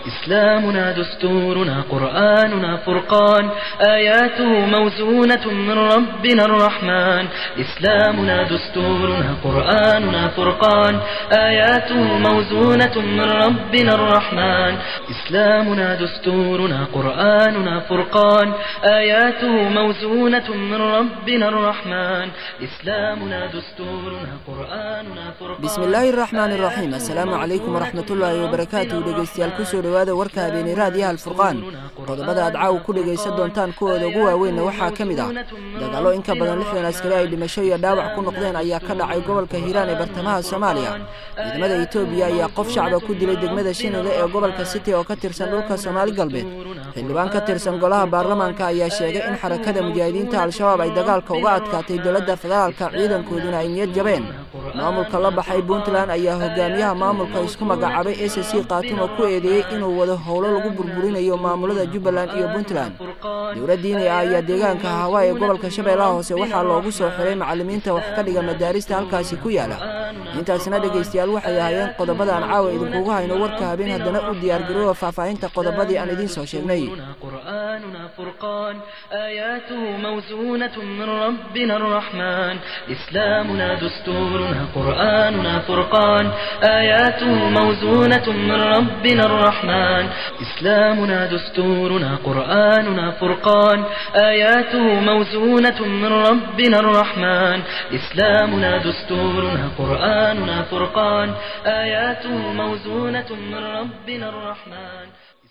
إسلامنا دستورنا قرآننا فرقان آياته موزونة من ربنا الرحمن إسلامنا دستورنا قرآننا فرقان آياته موزونة من ربنا الرحمن إسلامنا دستورنا قرآننا فرقان آياته موزونة من ربنا الرحمن إسلامنا دستورنا قرآننا فرقان bismillaahi araxmaani iraxiim assalaamu calaykum waraxmatullaahi wabarakaatuh dhegeystayaal kusoo dhowaada warka habeenay raadiyaha alfurqaan qodobada aad caawa ku dhegaysan doontaan kuwooda ugu waaweynna waxaa ka mid ah dagaallo in ka badan lixdan askari ay dhimasho iyo dhaawac ku noqdeen ayaa ka dhacay gobolka hiiraan ee bartamaha soomaaliya ciidamada etoobiya ayaa qof shacba ku dilay degmada shinile ee gobolka city oo ka tirsan dhulka soomaali galbeed xildhibaan ka tirsan golaha baarlamaanka ayaa sheegay in xarakada mujaahidiinta al-shabaab ay dagaalka uga adkaatay dowladda federaalka ciidankooduna ay niyad jabeen maamulka la baxay puntland ayaa hogaamiyaha maamulka isku magacaabay s c kaatumo ku eedeeyey inuu wado howlo lagu burburinayo maamulada jubbaland iyo puntland dowlad diini ah ayaa deegaanka hawaa ee gobolka shabeellaha hoose waxaa loogu soo xiray macallimiinta wax ka dhiga madaarista halkaasi ku yaala intaasina dhegaystayaal waxay ahaayeen qodobada aan caawa idinkugu hayno warka habeen haddana u diyaargarooba faahfaahinta qodobadii aan idiin soo sheegnay قرآننا فرقان آياته موزونة من ربنا الرحمن إسلامنا دستورنا قرآننا فرقان آياته موزونة من ربنا الرحمن إسلامنا دستورنا قرآننا فرقان آياته موزونة من ربنا الرحمن إسلامنا دستورنا قرآننا فرقان آياته موزونة من ربنا الرحمن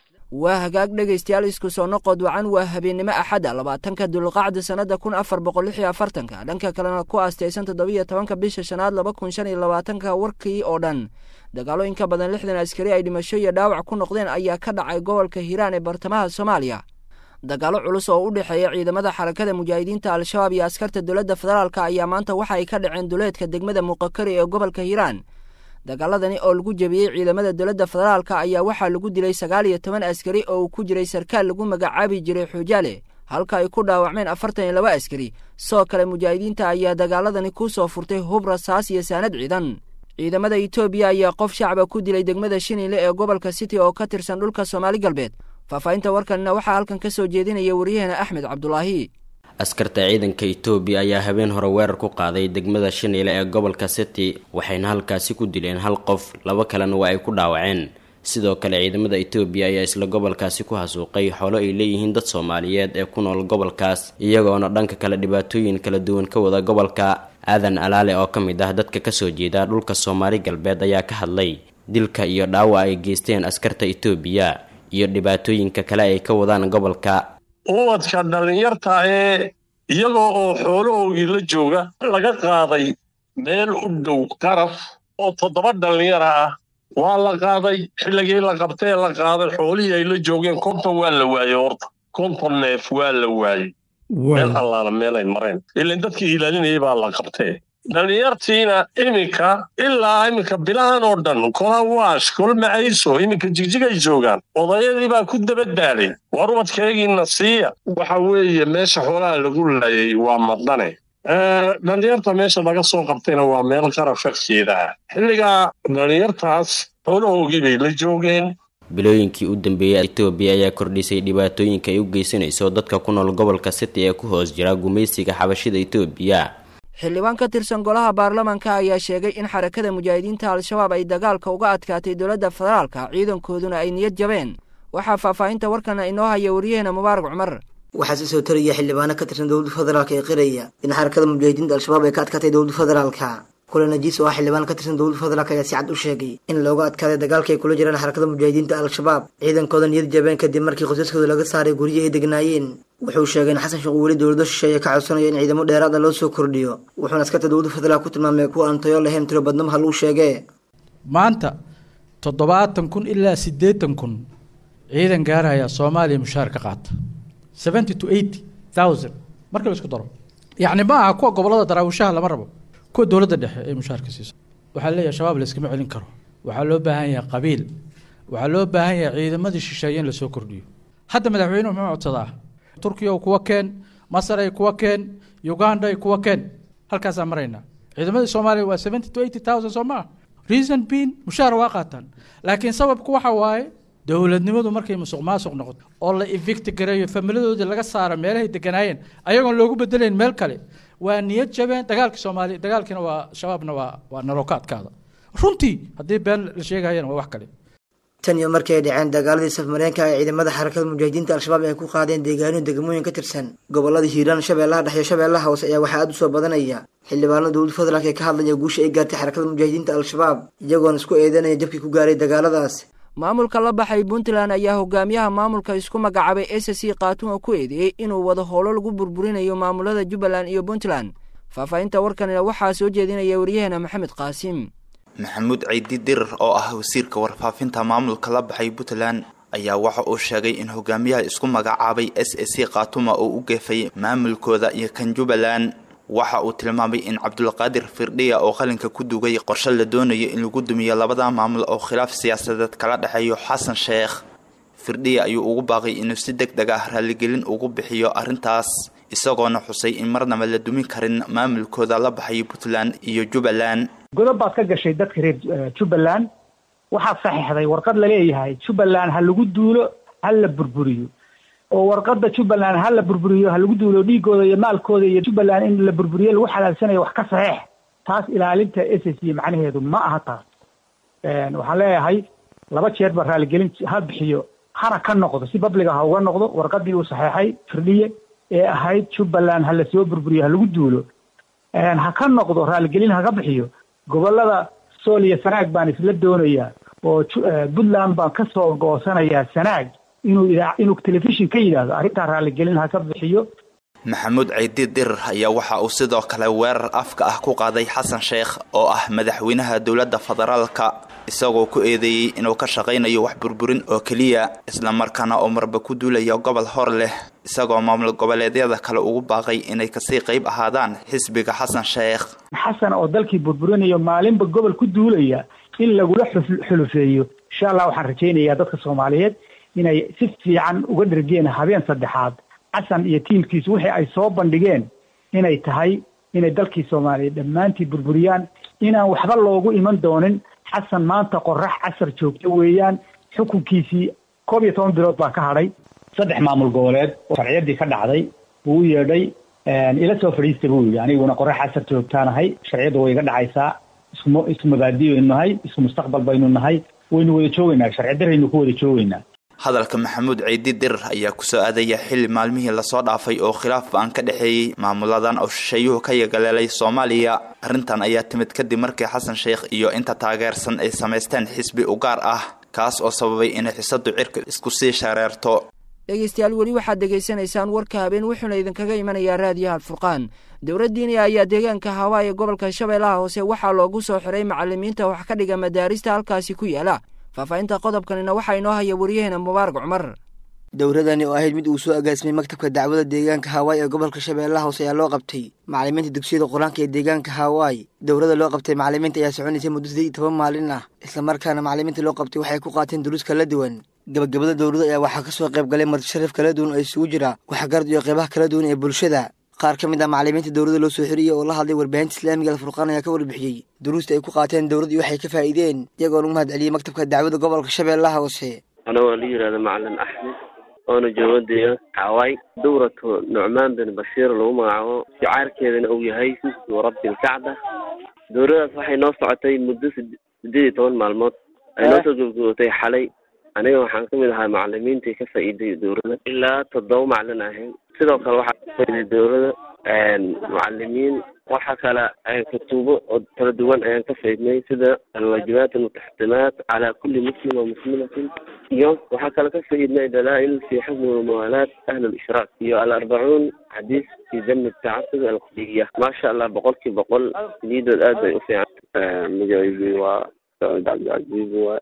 waa hagaag dhegaystayaal isku soo noqod wacan waa habeennimo axadda labaatanka dulqacda sannada kun afar boqol lix iyo afartanka dhanka kalena ku aastaysan toddobiyo tobanka bisha shanaad laba kun shan iyo labaatanka warkii oo dhan dagaallo in ka badan lixdan askari ay dhimasho iyo dhaawac ku noqdeen ayaa ka dhacay gobolka hiiraan ee bartamaha soomaaliya dagaallo culus oo u dhexeeya ciidamada xarakada mujaahidiinta al-shabaab iyo askarta dowladda federaalka ayaa maanta waxa ay ka dhaceen duleedka degmada muqakari ee gobolka hiiraan dagaaladani oo lagu jebiyey ciidamada dowladda federaalka ayaa waxaa lagu dilay sagaal iyo toban askari oo uu ku jiray sarkaal lagu magacaabi jiray xuujaale halka ay ku dhaawacmeen afartan iyo laba askari sidoo kale mujaahidiinta ayaa dagaaladani ku soo furtay hub rasaas iyo saanad ciidan ciidamada etoobiya ayaa qof shacba ku dilay degmada shinile ee gobolka city oo ka tirsan dhulka soomaali galbeed faahfaahinta warkanina waxaa halkan ka soo jeedinaya waryaheena axmed cabdulaahi askarta ciidanka etoobiya ayaa habeen hore weerar ku qaaday degmada shaniile ee gobolka city waxayna halkaasi ku dileen hal qof laba kalena waa ay ku dhaawaceen sidoo kale ciidamada etoobiya ayaa isla gobolkaasi ku hasuuqay xoolo ay leeyihiin dad soomaaliyeed ee ku nool gobolkaas iyagoona dhanka kale dhibaatooyin kala duwan ka wada gobolka aadan alaale oo ka mid ah dadka kasoo jeeda dhulka soomaali galbeed ayaa ka hadlay dilka iyo dhaawac ay geysteen askarta etoobiya iyo dhibaatooyinka kale ay ka wadaan gobolka ubadka dhallinyarta ee iyagoo oo xoolahoogii la jooga laga qaaday meel u dhow qaraf oo toddoba dhallinyara ah waa la qaaday xilligii la qabtee la qaaday xoolihii ay la joogeen konton waa la waayey horta konton neef waa la waayey meel allaala meelay mareen ilan dadkii ilaalinayay baa la qabtee dhallinyartiina iminka ilaa iminka bilahan oo dhan kola waash kol macayso iminka jigjigay joogaan odayadii baa ku dabadaalay war ubadkaygiina siiya waxa weeye meesha xoolaha lagu laayay waa madane dhallinyarta meesha laga soo qabtayna waa meel qaraf farkeeda ah xilligaa dhallinyartaas xoolahoogii bay la joogeen bilooyinkii u dambeeyey etoobiya ayaa kordhisay dhibaatooyinka ay u geysanayso dadka ku nool gobolka city ee ku hoos jira gumaysiga xabashida etoobiya xildhibaan ka tirsan golaha baarlamaanka ayaa sheegay in xarakada mujaahidiinta al-shabaab ay dagaalka uga adkaatay dowladda federaalka ciidankooduna ay niyad jabeen waxaa faahfaahinta warkana inoo haya waryaheena mubaarak cumar waxaa sii soo taraya xildhibaano ka tirsan dowladda federaalka ee qiraya in xarakada mujaahidiinta al-shabaab ay ka adkaatay dowladda federaalka kule najiis oo ah xildhibaan ka tirsan dowladda federaalk ayaa si cad u sheegay in looga adkaaday dagaalka ay kula jiraan xarakada mujaahidiinta al-shabaab ciidankooda niyad jabeen kadib markii qosaskooda laga saaray guryihi ay degnaayeen wuxuu sheegay in xasan sheekh uu weli dowlado shisheeye ka codsanayo in ciidamo dheeraada loo soo kordhiyo wuxuuna askarta dowladda federaalk ku tilmaamay kuwa aan tayo lahayn tiro badnama haluu sheegee maanta toddobaatan kun ilaa siddeetan kun ciidan gaaraya soomaaliya mushaar ka qaata seventy to eighty thousand marka la isku daro yacni ma aha kuwa gobollada daraawishaha lama rabo kuwa dowladda dhexe ee mushaarka siiso waxaa leeyahay shabaab layskama celin karo waxaa loo baahan yahay qabiil waxaa loo baahan yahay ciidamadii shisheeye in lasoo kordhiyo hadda madaxweynuhu muxuu codsadaa turkiya kuwa keen masaray kuwa keen uganda kuwa keen halkaasaa maraynaa ciidamadii soomaaliya waa seventy to eighty thousand soo maa reason being mushaar waa qaataan laakiin sababku waxa waaye dowladnimadu markay musuq maasuq noqoto oo la evicti gareeyo familiyadoodii laga saaro meelahay deganaayeen ayagoon loogu bedelayn meel kale waa niyad jabeen dagaalka soomaaliya dagaalkiina waa shabaabna waa waa nalookaadkaada runtii haddii been la sheegayana waa wax kale tan iyo markii ay dhaceen dagaaladii safmareenka ee ciidamada xarakada mujaahidiinta al-shabaab ay ku qaadeen deegaano degmooyin ka tirsan gobolada hiiraan shabeellaha dhexe iyo shabeellaha hoose ayaa waxaa aada u soo badanaya xildhibaanada dowlad federaalk ee ka hadlaya guusha ay gaartay xarakada mujaahidiinta al-shabaab iyagoona isku eedanaya jabkii ku gaaray dagaaladaas maamulka la baxay puntland ayaa hogaamiyaha maamulka isku magacaabay s c khaatun oo ku eedeeyey inuu wado howlo lagu burburinayo maamulada jubbaland iyo puntland faahfaahinta warkanina waxaa soo jeedinaya waryaheena maxamed qaasim maxamuud ciidi dirir oo ah wasiirka warfaafinta maamulka la baxay puntland ayaa waxa uu sheegay in hogaamiyaha isku magacaabay s a c khaatuma uu u geefay maamulkooda iyo kan jubbaland waxa uu tilmaamay in cabdulqaadir firdhiya oo qalinka ku dugay qorshe la doonayo in lagu dumiyo labada maamul oo khilaaf siyaasadeed kala dhexeeyo xasan sheekh firdhiya ayuu ugu baaqay inuu si deg deg ah raaligelin ugu bixiyo arrintaas isagoona xusay in marnaba la dumin karin maamulkooda la baxay puntland iyo jubbaland godob baad ka gashay dadka reer jubbaland waxaad saxiixday warqad laleeyahay jubbaland ha lagu duulo ha la burburiyo oo warqada jubbaland ha la burburiyo ha lagu duulo dhiigooda iyo maalkooda iyo jubbaland in la burburiyo lagu xalaalsanayo wax ka saxiix taas ilaalinta s s c macnaheedu ma aha taas waxaan leeyahay laba jeerba raaligelin ha bixiyo hana ka noqdo si babliga ha uga noqdo warqadii uu saxeexay firdhiye ee ahayd jubbaland ha lasoo burburiyo ha lagu duulo ha ka noqdo raaligelin ha ka bixiyo gobolada sool iyo sanaag baan isla doonayaa oo puntland baan ka soo goosanayaa sanaag inuu idaa inuu telefishin ka yidhaahdo arrintaa raaligelin ha ka bixiyo maxamuud ciidi dirir ayaa waxa uu sidoo kale weerar afka ah ku qaaday xasan sheekh oo ah madaxweynaha dowladda federaalka isagoo ku eedeeyey inuu ka shaqaynayo wax burburin oo keliya islamarkaana oo marba ku duulaya gobol hor leh isagoo maamul goboleedyada kale ugu baaqay inay kasii qayb ahaadaan xisbiga xasan sheekh xasan oo dalkii burburinayo maalinba gobol ku duulaya in lagula xulufeeyo insha allah waxaan rajaynayaa dadka soomaaliyeed inay si fiican uga dhergeen habeen saddexaad xasan iyo tiimkiisu wixii ay soo bandhigeen inay tahay inay dalkii soomaaliya dhammaantii burburiyaan inaan waxba loogu iman doonin xasan maanta qorax casar joogto weeyaan xukunkiisii koob iyo toban bilood baa ka hadhay saddex maamul goboleed oo sharciyadii ka dhacday wuu u yeedhay ila soo fadhiista buu yidhi aniguna qorax casar joogtaanahay sharciyadda way iga dhacaysaa ismu isku mabaadi baynu nahay isku mustaqbal baynu nahay waynu wada joogaynaa sharci daraynu ku wada joogaynaa hadalka maxamuud ciidi dirir ayaa kusoo aadaya xilli maalmihii lasoo dhaafay oo khilaaf ba-an ka dhexeeyey maamuladan oo shisheeyuhu ka yagaleelay soomaaliya arrintan ayaa timid kadib markii xasan sheekh iyo inta taageersan ay samaysteen xisbi u gaar ah kaas oo sababay inay xisadu cirka isku sii shareerto dhegeystayaal weli waxaad degeysanaysaan warka habeen wuxuuna idinkaga imanayaa raadiyaha alfurqaan dowladdiini ayaa deegaanka hawaa ee gobolka shabeellaha hoose waxaa loogu soo xiray macalimiinta wax ka dhiga madaarista halkaasi ku yaala faahfaahinta qodobkanina waxaa inoo haya waryaheena mubaarak cumar dowladani oo ahayd mid uu soo agaasimay maktabka dacwada deegaanka hawaai ee gobolka shabeellaha hoose ayaa loo qabtay macalimiinta dugsiyada qur-aanka ee deegaanka hawaai dowladda loo qabtay macalimiinta ayaa soconaysay muddo siddeed iyo toban maalin ah islamarkaana macalimiinta loo qabtay waxay ku qaateen duruus kala duwan gabagabada dowladda ayaa waxaa ka soo qayb galay martisharaf kala duwan oo isugu jira waxgarad iyo qeybaha kala duwan ee bulshada qaar ka mid ah macalimiinta dowladda loo soo xiriyey oo la hadlay warbaahinta islaamiga alfurqaan ayaa ka warbixiyey duruusta ay ku qaateen dowladda iyo waxay ka faa'iideen iyagoo lagu mahad celiyey maktabka dacwada gobolka shabeellaha hoose anagoo la yidhahda macalin axmed oona jooga deegaanka xawaay dowratu nucmaan bin bashiir lagu magacaabo shicaarkeedana uu yahay sismu rabbi lkacba dowladaas waxay noo socotay muddo sideed iyo toban maalmood ay noo soo gabgabootay xalay aniga waxaan kamid ahaa macalimiintii ka faa'iiday dowladda ilaa toddoba macalin ahayn sidoo kale waxaa ka faa'iiday dowladda macalimiin waxa kale kutubo oo kala duwan ayaan ka faidnay sida alwaajibaat almutaxdimaat calaa kulli muslim wa muslimatin iyo waxaa kale ka faidnay dalaa'il fi xukmi wamawaalaat ahli lishraak iyo alarbacuun xadiis fi dami tacasub alqadiya maasha allah boqolkii boqol niyadood aad bay u fiican magacaygi waa saciid cabdilcaziiz waa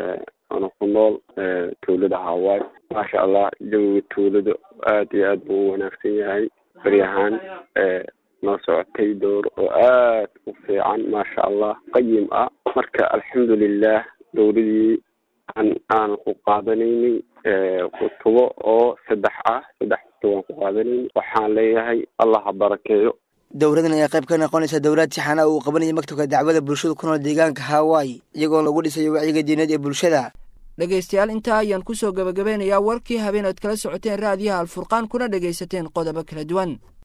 ana ku nool tuulada hawaay maasha allah jawiga tuulada aad iyo aad buu u wanaagsan yahay baryahaan noo socotay dowr oo aad u fiican maasha allah qayim ah marka alxamdulilah dowladii aan aan ku qaadanaynay kutubo oo saddex ah saddex kutubo aan ku qaadanaynay waxaan leeyahay allah ha barakeeyo dowladan ayaa qayb ka noqonaysa dowlad sixana uu qabanaya maktabka dacwada bulshada ku nool deegaanka hawaii iyagoo lagu dhisayo wacyiga diineed ee bulshada dhegaystayaal intaa ayaan kusoo gebagabeynayaa warkii habeen ood kala socoteen raadiyaha alfurqaan kuna dhegaysateen qodobo kala duwan